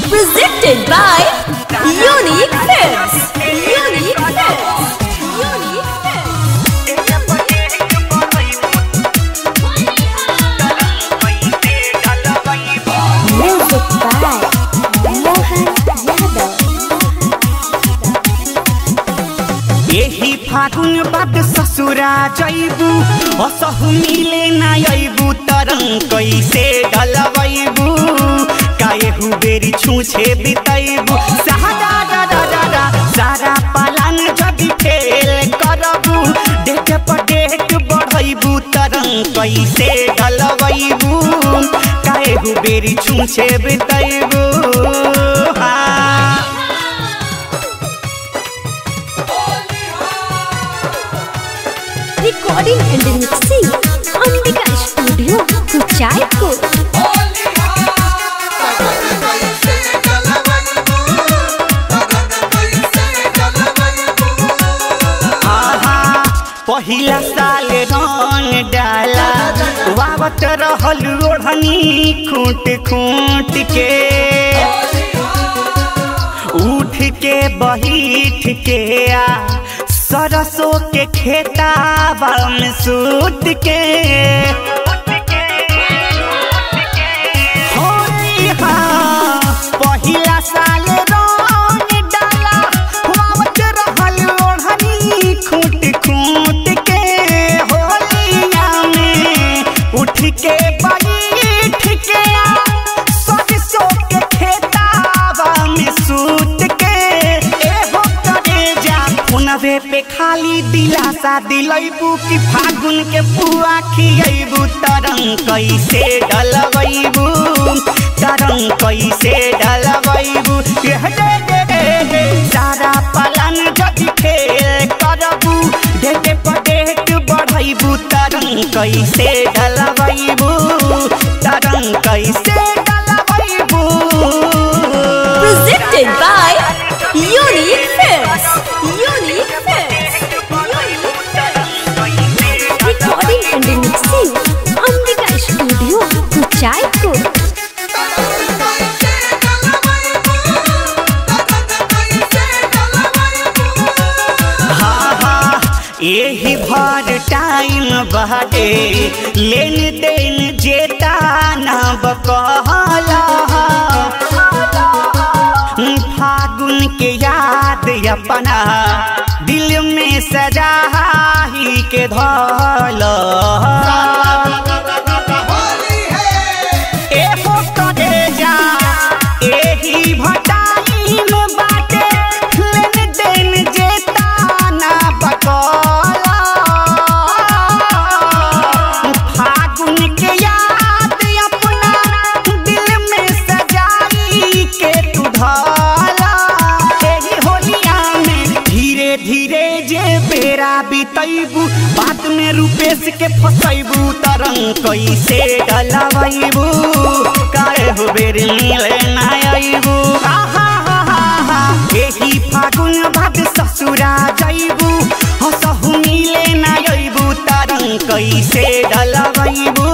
Presented by Unique Films. Unique Films. Unique Films. Music by Mohan Yadav. यही फागुन बाद ससुरा जैबू असहु मिले ना अइबू तरंग कैसे डलबैबू काहेहु बेरी छूछे बितैबू सारा रा रा रा रा सारा पालन जदि फेल करबू डेट पर डेट बढ़ैबू तरंग कैसे डलबैबू काहेहु बेरी छूछे बितैबू हाँ Recording and mixing. Ambika Studio, Kuchaipur. आहा, पहिला साल रंग डाला वावत रहल ओढ़नी खूट खूट के उठ के बहीठ के आ सरसों के खेताबा में सूत के होई हाँ, पहिला साल रंग डाला वावत रहल ओढ़नी खूट खूट के होलिया में उठ के बैठ के आ सरसों के खेताबा में सूत के एहो करे जा फोनवे पे खाली दिलासा दिलैबू कि फागुन के पुआ खियैबू तरंग कैसे डलबैबू तरंग कैसे डलबैबू एह डे डे डे डे सारा पलन जदि खेल करबू डेटे पर डेट बढ़ैबू तरंग कैसे डलबैबू तरंग कैसे डलबैबू Presented by Unique Films. Unique Films. Unique Films. Recording and mixing. Ambika Studio, Kuchaipur. हाँ हाँ यही भर टाइम बहटे लेन देन जेता ना बकहला फागुन के याद अपना दिल में सजा ही के धला एहो करे जा एही भटाइम बाटे लेन देन जेता ना बकला फागुन के याद अपना दिल में सजाई के तू धला एही होलिया में धीरे धीरे जे बेरा बितैबू बात में रूपेश के फसैबू तरंग कैसे डलबैबू काहे हो बेर मिले ना अइबू आहा हा हा हा एही फागुन भाद ससुरा जइबू हसहु मिले ना अइबू तरंग कैसे डलबैबू